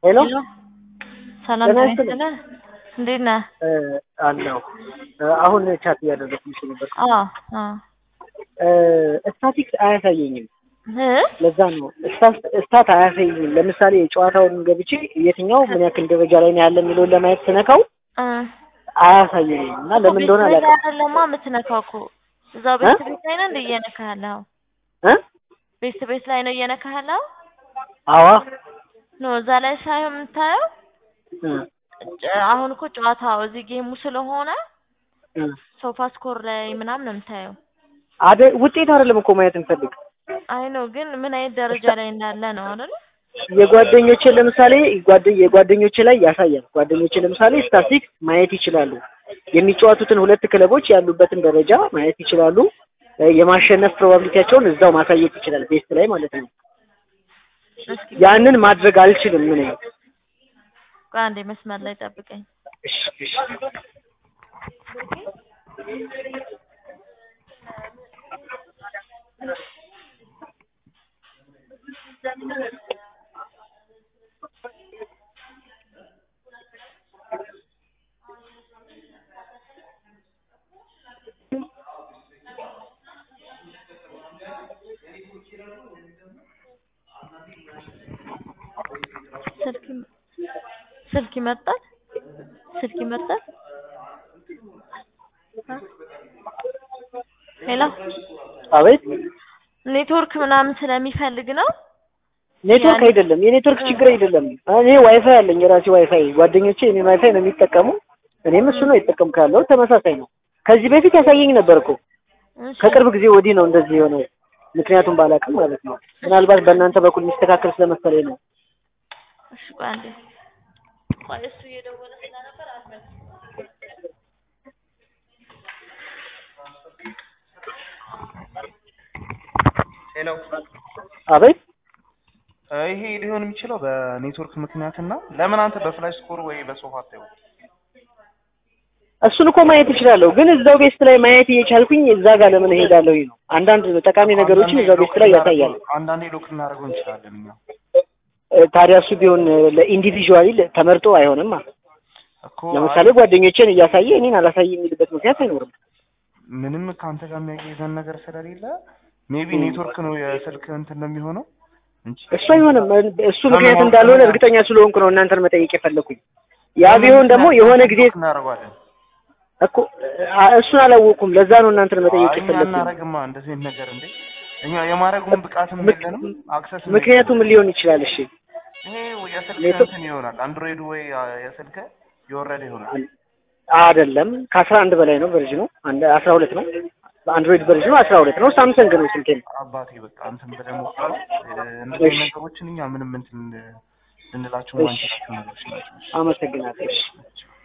ሄሎ ሰላም ጤና ጤና ይስጥልኝ። ይስጥልህ። እንዴት ነህ? አለው አሁን ቻት እያደረግኩሽ ነበር። አዎ አዎ ስታቲክስ አያሳየኝም። እ ለዛ ነው ስታት- ስታት አያሳየኝም። ለምሳሌ ጨዋታውን ገብቼ የትኛው ምን ያክል ደረጃ ላይ ነው ያለ የሚለውን ለማየት ስነካው እ አያሳየኝም እና ለምን እንደሆነ ቤት ቤት አላውቅም። አይደለማ የምትነካው እኮ እዛው ቤት ቤት ላይ ነው እንደ እየነካህ ያለው እ ቤት ቤት ላይ ነው እየነካህ ያለው አዋ ኖ እዛ ላይ ሳይሆን የምታየው እ ጨ- አሁን እኮ ጨዋታው እዚህ ጌሙ ስለሆነ እ ሶፋ ስኮር ላይ ምናምን ነው የምታየው። አደ ውጤት አይደለም እኮ ማየት እንፈልግ አይ ነው ግን ምን አይነት ደረጃ ላይ እንዳለ ነው አይደል? የጓደኞቼን ለምሳሌ ጓደ- የጓደኞቼ ላይ ያሳያል። ጓደኞቼ ለምሳሌ ስታቲክስ ማየት ይችላሉ። የሚጫወቱትን ሁለት ክለቦች ያሉበትን ደረጃ ማየት ይችላሉ። እ የማሸነፍ ፕሮባቢሊቲያቸውን እዛው ማሳየት ይችላል፣ ቤስት ላይ ማለት ነው። እስኪ ያንን ማድረግ አልችልም። ምን ቆይ አንዴ መስመር ላይ ጠብቀኝ። እሺ እሺ ስልክ ይመ- ስልክ ይመጣል ስልክ ይመጣል። ሄሎ አቤት ኔትወርክ ምናምን ስለሚፈልግ ነው። ኔትወርክ አይደለም፣ የኔትወርክ ችግር አይደለም። እኔ ዋይፋይ አለኝ የራሴ ዋይፋይ። ጓደኞቼ እኔ ዋይፋይ ነው የሚጠቀሙ፣ እኔም እሱ ነው የተጠቀምኩ ያለው ተመሳሳይ ነው። ከዚህ በፊት ያሳየኝ ነበር እኮ እሺ፣ ከቅርብ ጊዜ ወዲህ ነው እንደዚህ የሆነው። ምክንያቱም ባላውቅም ማለት ነው። ምናልባት በእናንተ በኩል የሚስተካከል ስለመሰለኝ ነው። እሺ፣ ቆይ አንዴ ቆይ እሱ እየደወለ ስለነበር አትመልስ። ሄሎ አቤት ይሄ ሊሆን የሚችለው በኔትወርክ ምክንያት እና ለምን አንተ በፍላሽ ስኮር ወይ በሶፋ አታየው? እሱን እኮ ማየት እችላለሁ፣ ግን እዛው ቤስት ላይ ማየት እየቻልኩኝ እዛ ጋር ለምን እሄዳለሁ ነው። አንዳንድ ጠቃሚ ነገሮችን እዛው ቤስት ላይ ያሳያል። አንዳንዴ ሎክ ልናደርገው እንችላለን እኛ እ፣ ታዲያ እሱ ቢሆን ለኢንዲቪዥዋሊ ተመርጦ አይሆንም። እኮ ለምሳሌ ጓደኞቼን እያሳየ እኔን አላሳየ የሚልበት ምክንያት አይኖርም። ምንም ከአንተ ጋር የሚያያይዘን ነገር ስለሌለ ሜቢ ኔትወርክ ነው የስልክ እንትን ነው የሚሆነው እንጂ እሱ አይሆንም። እሱ ምክንያት እንዳልሆነ እርግጠኛ ስለሆንኩ ነው እናንተን መጠየቅ የፈለኩኝ። ያ ቢሆን ደግሞ የሆነ ጊዜ ሎክ እናደርገዋለን። እኮ አ- እሱን አላወቅኩም። ለዛ ነው እናንተን መጠየቅ አይ እኛ የፈለኩኝ። እናደርግማ እንደዚህ አይነት ነገር እንዴ እኛ የማድረጉን ብቃትም ምክ- የለንም አክሰስ ምክንያቱ ምን ሊሆን ይችላል? እሺ ይሄ ወይ የስልክ ኔትወርክ- እንትን ይሆናል አንድሮይድ ወይ የስልክ የወረደ ይሆናል አይደለም ከአስራ አንድ በላይ ነው ቨርዥኑ። አንድ አስራ ሁለት ነው። አንድሮይድ ቨርዥኑ አስራ ሁለት ነው። ሳምሰንግ ነው ስልኬ ነው። አባቴ በቃ እንትን ብለህ ሞክረው። እንደዚህ አይነት ነገሮችን እኛ ምንም እንትን ልንላቸው ማንችላቸው ነገሮች ናቸው። አመሰግናለሁ። እሺ።